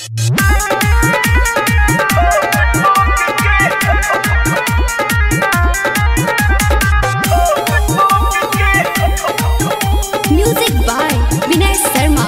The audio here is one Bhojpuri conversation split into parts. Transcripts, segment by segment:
म्यूजिक बाय विनय शर्मा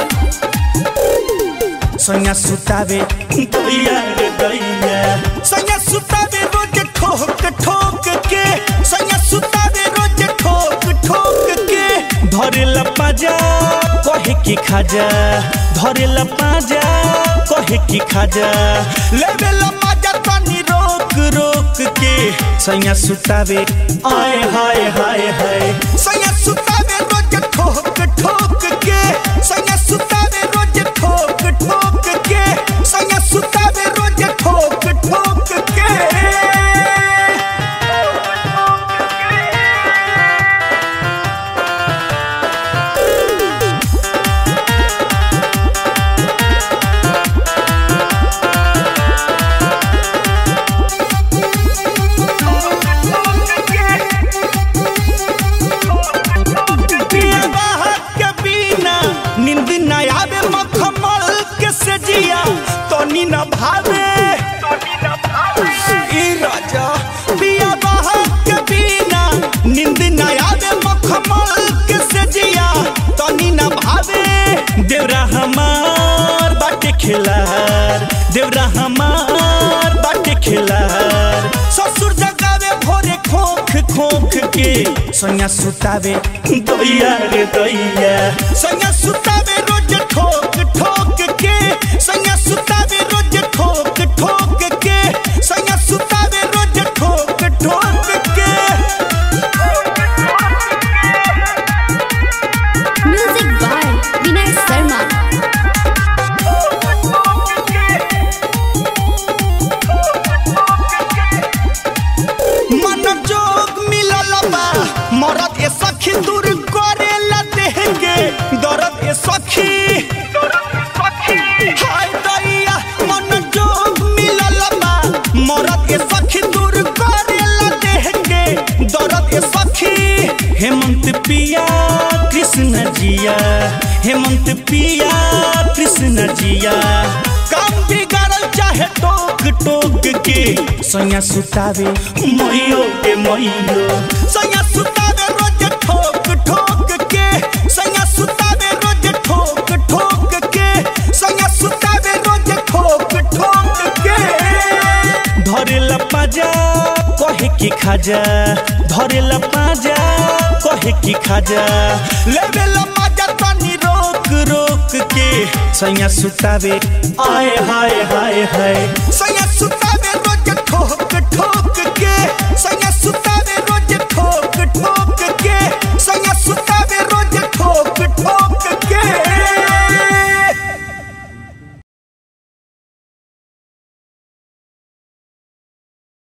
सैया सुतावे दैया रे दैया सैया सुतावे रोज ठोक ठोक के सैया सुतावे रोज ठोक ठोक के धरे लपाजा कहे की खाजा धरे लपाजा कहे की खाजा लेवे लपाजा तनी रोक रोक के सैया सुतावे आए हाय हाय हाय सैया सुतावे रोज ठोक ठोक के सैया सुतावे रोज ठोक ठोक के सैया सुतावे रोज ठोक ठोक के पिया बाहर के बिना नींद न आवे मखमल के सजिया तनी न भावे ई राजा पिया बाहर के बिना नींद न आवे मखमल के सजिया तनी न भावे देवरा हमार बाटे खिलार देवरा हमार बाटे खिलार ससुर जगावे भोरे खोख खोख के सैया सुतावे दैया रे दैया सैया सुतावे रोज ठोक ठोक के सैया सुतावे रोज ठोक ठोक के सैया सुतावे रोज ठोक ठोक के म्यूजिक बाय विनय शर्मा मन जोग मिलल बा मरद ए सखी दूर करे ला देहगे दर्द ए सखी हाय दैया मन जोग मिलल बा मरद ए सखी दूर करे ला देहगे दर्द ए सखी हेमंत पिया कृष्ण जिया हेमंत पिया कृष्ण जिया काम बिगाड़ल चाहे टोक टोक के सैया सुतावे मैयो के मैयो सैया सुतावे रोज ठोक ठोक के सैया सुतावे रोज ठोक ठोक के सैया सुतावे रोज ठोक ठोक के धरे लपाजा कहे की खाजा धरे लपाजा कहे की खाजा लेवे लपाजा तनी रोक रोक के सैया सुतावे आए हाय हाय हाय सैया